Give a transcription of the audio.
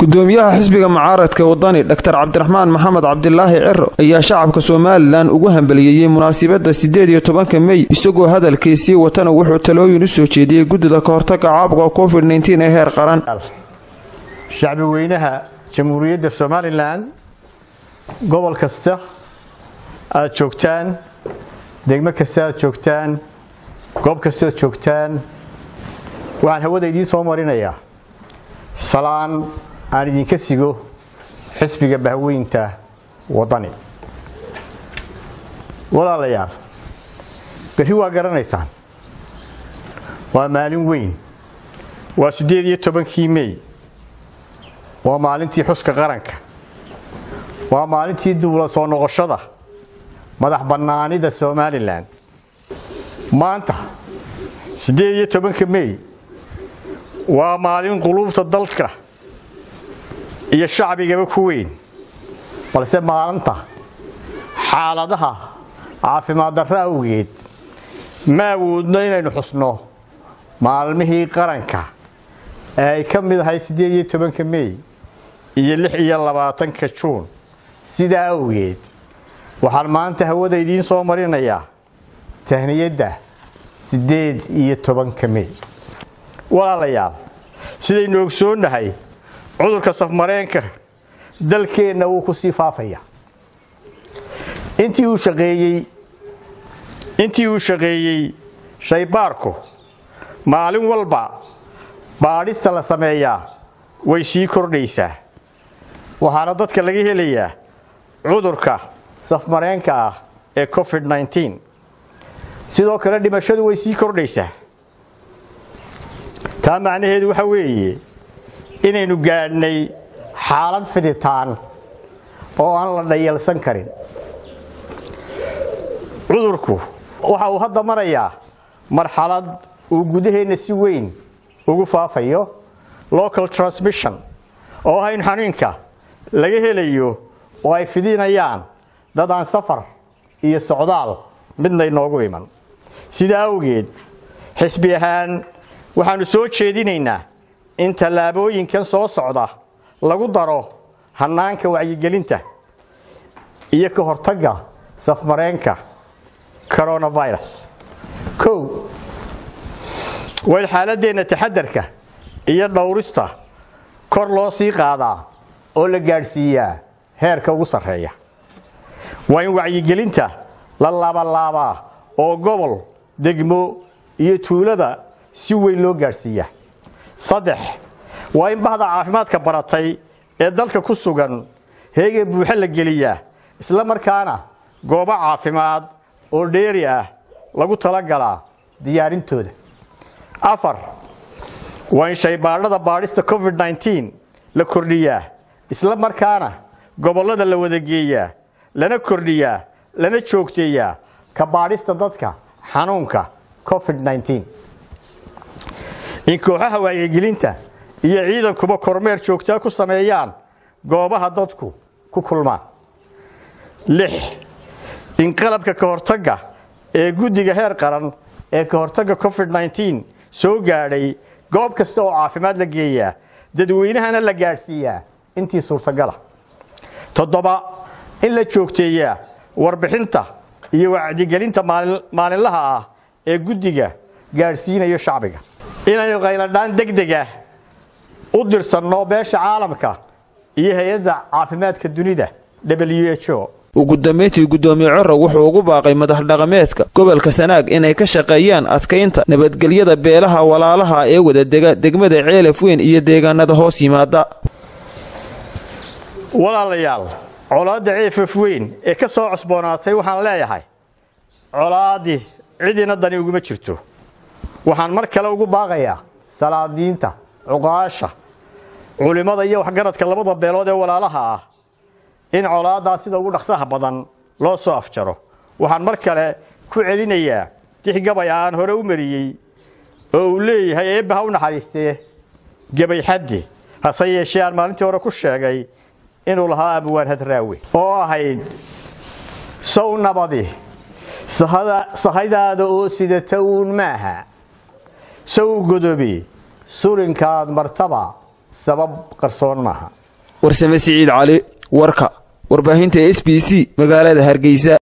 gudoomiyaha xisbiga mucaaradka wadani dhaktar cabdiraxmaan maxamed cabdilaahi ciro ayaa shacabka somalilan ugu hambaliyeeyey munaasabadda siddeed iyo tobanka mey isagoo hadalkiisii watana wuxuu talooyin u soo jeediyey guddida ka hortagga caabuqa covid nteen ee heer qaran shacbi weynaha jamhuuriyadda somalilan gobol kasta aad joogtaan degmo kasta aad joogtaan goob kasta aad joogtaan waxaan hawada idiin soo marinayaa salaan aan idinka sigo xisbiga bahweynta waddani walaalayaal berri waa garanaysaan waa maalin weyn waa siddeed iyo tobankii mey waa maalintii xuska qaranka waa maalintii duula soo noqoshada madax bannaanida somalilan maanta siddeed iyo tobanka mey waa maalin quluubta dalka iyo shacbigaba ku weyn balse maalinta xaaladaha caafimaad darro awgeed ma awoodno inaynu xusno maalmihii qaranka ee ay ka mid ahay siddeed iyo tobanka mey iyo lix iyo labaatanka juun sidaa awgeed waxaan maanta hawada idiin soo marinayaa tahniyadda siddeed iyo tobanka mey walaalayaal sidaynu ogsoonnahay cudurka safmareenka dalkeenna wuu ku sii faafaya intii uu shaqeeyey intii uu shaqeeyey shaybaarku maalin walba baadhista la sameeyaa way sii kordhaysaa waxaana dadka laga helayaa cudurka safmareenka ah ee covid nteen sidoo kale dhimashadu way sii kordhaysaa taa macnaheedu waxa weeye inaynu gaadhnay xaalad fiditaan oo aan la dhayalsan karin cudurku waxa uu hadda marayaa marxalad uu gudaheenna si weyn ugu faafayo local transmission oo ah in xanuunka laga helayo oo ay fidinayaan dad aan safar iyo socdaal midna inoogu iman sidaa awgeed xisbi ahaan waxaannu soo jeedinaynaa in tallaabooyinkan soo socda lagu daro hannaanka wacyigelinta iyo ka hortagga safmareenka coronavirus kow waa in xaaladdeenna taxadarka iyo dhowrista kor loo sii qaadaa oo la gaadhsiiyaa heerka ugu sarreeya waa in wacyigelinta la laabalaabaa oo gobol degmo iyo tuulada si weyn loo gaadhsiiyaa saddex waa in bahda caafimaadka baratay ee dalka ku sugan heega buuxo la geliyaa isla markaana goobo caafimaad oo dheeri ah lagu talagalaa diyaarintooda afar waa in shaybaadhada baadhista covid nteen la kordhiyaa isla markaana gobollada la wadageeyaa lana kordhiyaa lana joogteeyaa ka baadhista dadka xanuunka covid nteen in kooxaha wacyigelinta iyo ciidankuba kormeer joogtaa ku sameeyaan goobaha dadku ku kulmaan lix in qalabka ka hortagga ee guddiga heer qaran ee ka hortagga covid nteen soo gaadhay goob kasta oo caafimaad la geeyaa dadweynahana la gaadhsiiyaa intii suurtagala toddoba in la joogteeyaa warbixinta iyo wacdigelinta maalinlaha ah ee guddiga gaadhsiinayo shacbiga inaynu qayladhaan degdega u dirsanno beesha caalamka iyo hay-adda caafimaadka dunida w h o ugu dambayntii guddoomiye coro wuxuu ugu baaqay madax dhaqameedka gobolka sanaag inay ka shaqeeyaan adkaynta nabadgelyada beelaha walaalaha ee wadadega degmada ceelaf weyn iyo deegaanada hoos yimaada walaalayaal colaadda ceefaf weyn ee ka soo cosboonaatay waxaan leeyahay colaadii cidina dani uguma jirto waxaan mar kale ugu baaqayaa salaadiinta cuqaasha culimmada iyo waxgaradka labada beelood ee walaalaha ah in colaaddaa sida ugu dhaqsaha badan loo soo afjaro waxaan mar kale ku celinayaa tix gabay aan hore u mariyey oo uu leeyahay eebba ha u naxariistee gebay xaddi hase yeeshee aan maalintii hore ku sheegay inuu lahaa abwaan hadraawe oo ahayd sow nabadi sahaydaada oo sidata uun maaha sow godobe surinkaad martaba sabab qarsoon maaha warsame siciid cali warka warbaahinta s b c magaalada hargeysa